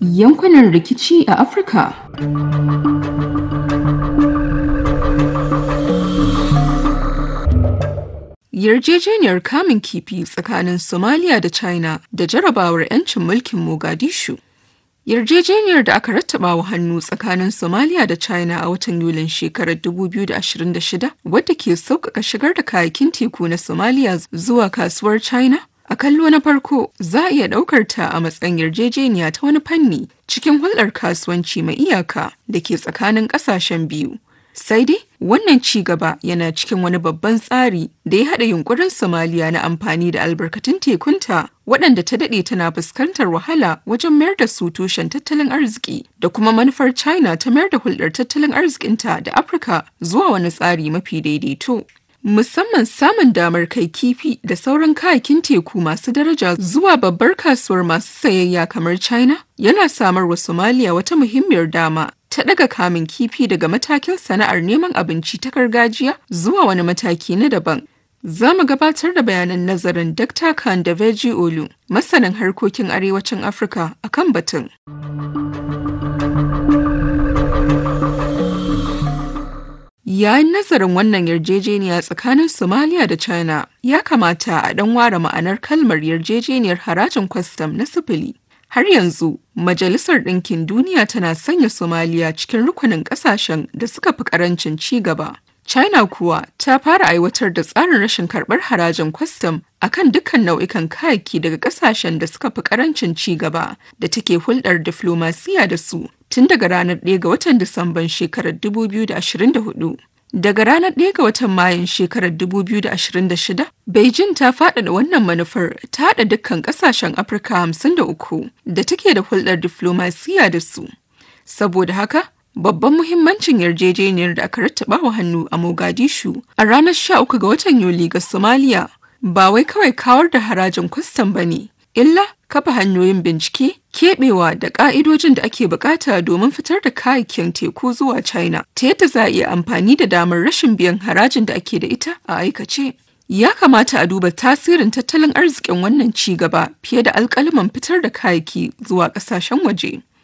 Yankunan rikici a Afirka Yarjejeniyar kamun kifi tsakanin Somalia da China da jarabawar 'yancin mulkin Mogadishu. Yarjejeniyar da aka rattaba wa hannu tsakanin Somalia da China a watan Yulin shekarar 2026 wadda ke sauƙaƙa shigar da kayakin teku na Somalia zuwa kasuwar China. A kallo na farko za a iya ɗaukar ta a matsayin yarjejeniya ta wani fanni cikin hulɗar kasuwanci mai iyaka da ke tsakanin ƙasashen biyu. Sai dai wannan ci gaba yana cikin wani babban tsari da ya haɗa yunkurin Somaliya na amfani da albarkatun tekunta waɗanda ta daɗe tana fuskantar wahala wajen mayar da su tushen tattalin arziki da kuma manufar China ta mayar da hulɗar tattalin arzikinta da Afirka zuwa wani tsari mafi daidaito. Musamman samun damar kai kifi da sauran kayakin teku masu daraja zuwa babbar kasuwar masu sayayya kamar China yana samar wa Somalia wata muhimmiyar dama ta daga kamun kifi daga matakin sana'ar neman abinci ta gargajiya zuwa wani mataki na daban. Za mu gabatar da bayanan nazarin Dr. Khan da Veji Olu, masanin harkokin arewacin Afirka a kan batun. Yayin nazarin wannan yarjejeniya tsakanin Somalia da China, ya kamata a ɗan ware ma'anar kalmar yarjejeniyar harajin kwastam na sifili. Har yanzu, Majalisar Ɗinkin Duniya tana sanya Somaliya cikin rukunin ƙasashen da suka fi ƙarancin ci gaba. China kuwa ta fara aiwatar da tsarin rashin karɓar harajin kwastam a kan dukkan nau'ikan kayayyaki daga ƙasashen da suka fi ƙarancin ci gaba da take hulɗar diflomasiya da su tun daga ranar 1 ga watan Disamban shekarar 2024. Daga ranar 1 ga watan Mayun shekarar 2026, Beijing ta faɗaɗa wannan manufar ta haɗa dukkan ƙasashen Afirka 53 da take da hulɗar diflomasiya da su. Saboda haka, babban muhimmancin yarjejeniyar da aka rattaba wa hannu a Mogadishu a ranar 13 ga watan Yuli ga Somalia ba wai kawai kawar da harajin kwastam ba ne, illa kafa hanyoyin bincike, keɓewa da ƙa'idojin da ake bukata domin fitar da kayayyakin teku zuwa China ta yadda za a iya amfani da damar rashin biyan harajin da ake da ita a aikace. Ya kamata a duba tasirin tattalin arzikin wannan ci gaba fiye da alkalaman fitar da kayayyaki zuwa ƙasashen waje.